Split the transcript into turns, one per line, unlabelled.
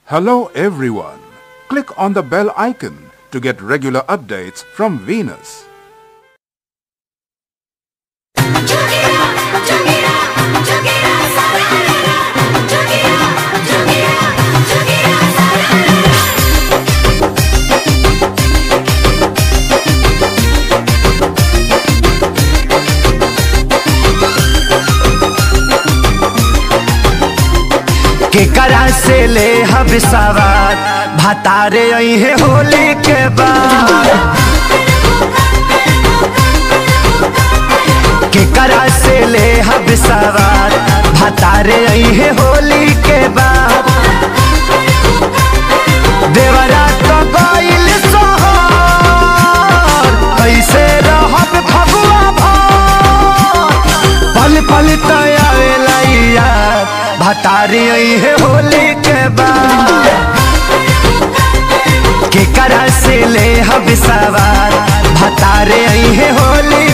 Hello everyone. Click on the bell icon to get regular updates from Venus.
केकरा से ले हम सवार भतारे आई है होली के बाद केकरा से ले हम सवार भतारे आई है होली के बाद देवरा तो गइल सोहर कैसे रहब फगुआ भर पल पल तयावेला यार भतारी आई है होली के बाद केकरा से ले हम सवार भतारे आई है होली